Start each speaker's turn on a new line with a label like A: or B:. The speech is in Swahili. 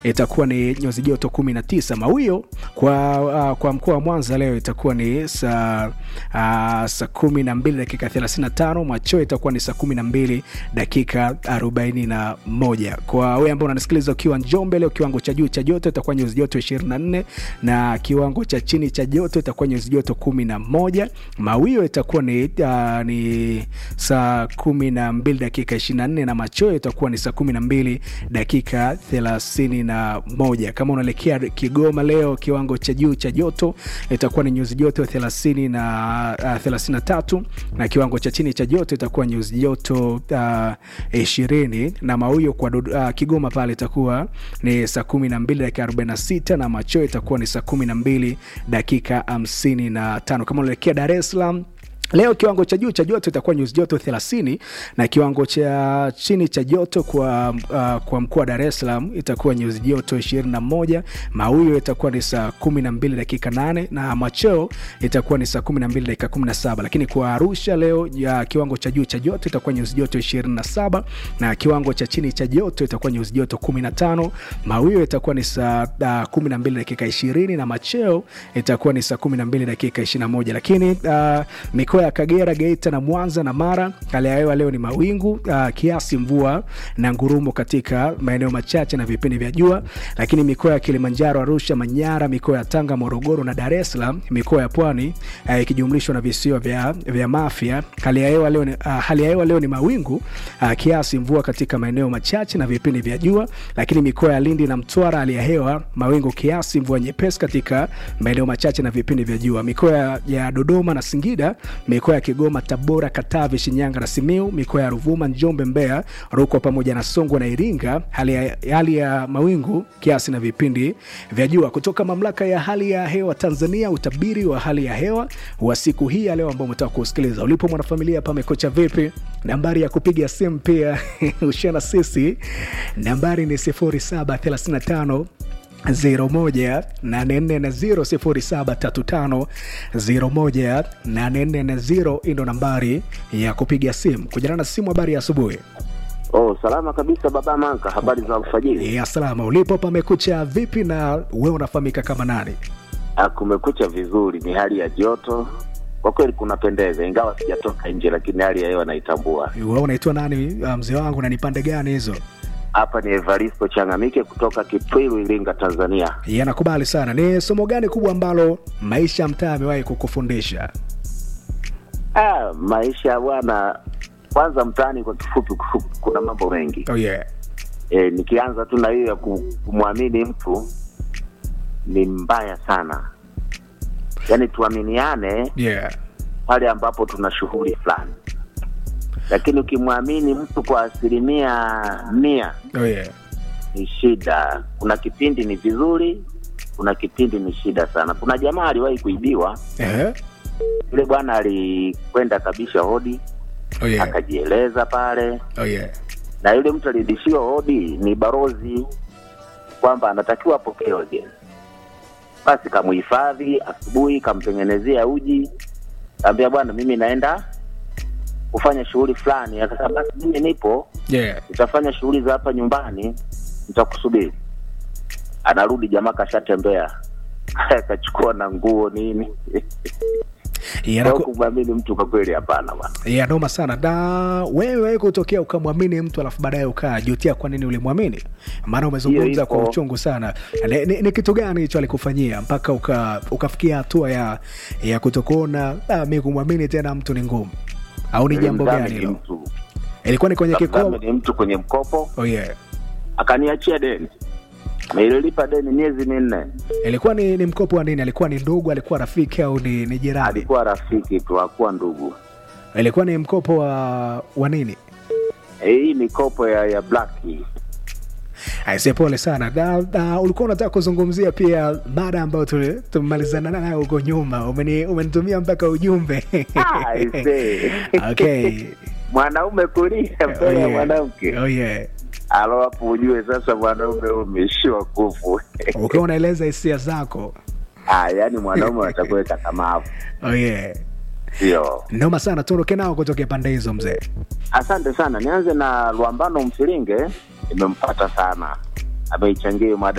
A: itakuwa ni nyuzi joto 19. Mawio kwa, uh, kwa mkoa wa Mwanza leo itakuwa ni saa uh, saa 12 dakika 35. Machweo itakuwa ni saa 12 dakika 41. Kwa wewe ambao unanisikiliza ukiwa Njombe leo, kiwango cha juu cha joto itakuwa nyuzi joto 24 na kiwango cha chini cha joto itakuwa nyuzi joto 11. Mawio itakuwa ni, uh, ni saa 12 dakika 24 na machweo itakuwa ni saa 12 dakika 30 na moja. Kama unaelekea Kigoma leo, kiwango cha juu cha joto itakuwa ni nyuzi joto 30 na uh, 33 na kiwango cha chini cha joto itakuwa nyuzi joto uh, 20 na mawio kwa uh, Kigoma pale itakuwa ni saa 12 dakika 46 na machweo itakuwa ni saa 12 dakika 55. Kama unaelekea Dar es Salaam Leo kiwango cha juu cha joto itakuwa nyuzi joto 30 na kiwango cha chini cha joto kwa, uh, kwa mkoa wa Dar es Salaam itakuwa nyuzi joto 21. Mawio itakuwa ni saa 12 dakika 8 na macheo itakuwa ni saa 12 dakika 17. Lakini kwa Arusha leo ya kiwango cha juu cha joto itakuwa nyuzi joto 27 na kiwango cha chini cha joto itakuwa nyuzi joto 15. Mawio itakuwa ni saa uh, 12 dakika 20 na macheo itakuwa ni saa 12 dakika 21. Lakini uh, mikoa ya Kagera, Geita na Mwanza na Mara, hali ya hewa leo ni mawingu uh, kiasi mvua na ngurumo katika maeneo machache na vipindi vya jua. Lakini mikoa ya Kilimanjaro, Arusha, Manyara, mikoa ya Tanga, Morogoro na Dar es Salaam, mikoa ya Pwani ikijumlishwa uh, na visiwa vya, vya Mafia, hali ya hewa leo ni, uh, hali ya hewa leo ni mawingu uh, kiasi mvua katika maeneo machache na vipindi vya jua. Lakini mikoa ya Lindi na Mtwara, hali ya hewa mawingu kiasi mvua nyepesi katika maeneo machache na vipindi vya jua. Mikoa ya Dodoma na Singida mikoa ya Kigoma, Tabora, Katavi, Shinyanga na Simiu, mikoa ya Ruvuma, Njombe, Mbeya, Rukwa pamoja na Songwe na Iringa, hali ya, hali ya mawingu kiasi na vipindi vya jua. Kutoka mamlaka ya hali ya hewa Tanzania, utabiri wa hali ya hewa wa siku hii ya leo ambao umetaka kusikiliza. Ulipo mwanafamilia, pamekocha vipi? Nambari ya kupiga simu pia ushana sisi, nambari ni 0735 0735 ndo nambari ya kupiga simu kujana na simu. Habari ya asubuhi.
B: Oh, salama kabisa baba Manka, habari za alfajiri?
A: Ya salama. Ulipo pamekucha vipi na wewe unafahamika kama nani?
B: Ah, kumekucha vizuri, ni hali ya joto kwa kweli kunapendeza, ingawa sijatoka nje, lakini hali ya hewa naitambua.
A: Wewe unaitwa nani mzee wangu, na ni pande gani hizo?
B: Hapa ni Evaristo Changamike kutoka Kitwilu, Iringa, Tanzania.
A: Yanakubali sana. Ni somo gani kubwa ambalo maisha ya mtaa amewahi kukufundisha?
B: Ah, maisha bwana, kwanza mtaani kwa kifupi, kuna mambo mengi.
A: Oh, yeah.
B: E, nikianza tu na hiyo ya kumwamini mtu ni mbaya sana, yaani tuaminiane
A: Yeah.
B: pale ambapo tuna shughuli fulani lakini ukimwamini mtu kwa asilimia mia
A: Oh, yeah.
B: ni shida. Kuna kipindi ni vizuri, kuna kipindi ni shida sana. Kuna jamaa aliwahi kuibiwa,
A: Eh?
B: yule bwana alikwenda kabisha hodi
A: Oh, yeah.
B: akajieleza pale,
A: Oh, yeah.
B: na yule mtu alirudishiwa hodi ni barozi kwamba anatakiwa apokee wageni. Basi kamuhifadhi, asubuhi kamtengenezea uji, kaambia bwana, mimi naenda kufanya shughuli fulani. Akasema basi mimi nipo
A: Yeah.
B: nitafanya shughuli za hapa nyumbani, nitakusubiri. Anarudi jamaa kashatembea, akachukua na nguo nini.
A: Yanaku...
B: Kwa kumwamini mtu kwa kweli, hapana bwana.
A: ya noma sana da wewe kutokea ukamwamini mtu alafu baadaye ukajutia kwa nini ulimwamini maana umezungumza
B: Hiyo
A: kwa
B: ipo.
A: uchungu sana ni, ni, ni kitu gani hicho alikufanyia mpaka uka, ukafikia hatua ya ya kutokuona ah, mi kumwamini tena mtu ni ngumu au ni jambo gani
B: Nilimdhamini
A: hilo
B: mtu,
A: ilikuwa ni kwenye kikomo
B: nilimdhamini mtu kwenye mkopo,
A: oh, yeah.
B: akaniachia deni, nililipa deni miezi minne.
A: ilikuwa ni, ni mkopo wa nini alikuwa ni ndugu alikuwa rafiki au ni, ni jirani
B: Alikuwa rafiki tu, hakuwa ndugu.
A: ilikuwa ni mkopo wa wa nini
B: Eh, Hii mikopo ya ya black
A: Aise, pole sana da, da, ulikuwa unataka kuzungumzia pia mada ambayo tuli- tumemalizana nayo huko nyuma. Umeni- Umenitumia mpaka ujumbe
B: Ah, aisee.
A: okay.
B: mwanaume kulia
A: Oh,
B: mbele ya
A: yeah.
B: mwanamke,
A: Oh, yeah.
B: alo hapo ujue sasa mwanaume umeishiwa nguvu.
A: Ukiwa unaeleza hisia zako
B: Ah, yani mwanaume atakuweka kamavu,
A: oh, yeah.
B: sio?
A: Noma sana, tuondoke nao kutokea pande hizo mzee.
B: Asante sana. Nianze na Lwambano Mfilinge, nimempata sana. ameichangia hiyo mada